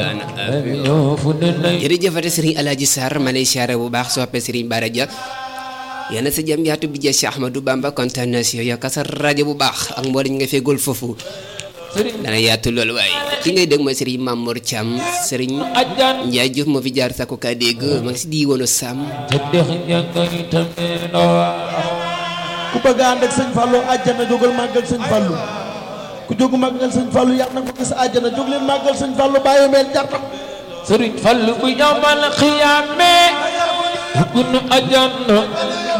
jërëjëfate sëriñ Alaaji Sarr ma lay siyaare bu baax soppe sëriñ Bara Dia yal na sa jàmm yaatu bi jeex si Ahmadou Bamba kontaan na si yow yokk sa rajo bu baax ak mboolem nga feegul foofu dana yaatu loolu waaye ki ngay dégg mooy sëriñ Mamour Thiam sëriñ Ndiaye Diouf moo fi jaar sakku kaa dégg ma ngi si di woonu Sam ku bëgg a ànd ak sëñ Fallou àjjana jógal màggal sëñ Fallou ku jógu màggal sëñ Fallou yàlla na ko gis àjjana jóg leen màggal sëñ Fallou bàyyi meel jartam sëriñ Fallu bu yamal xiyaame dugg na àjjana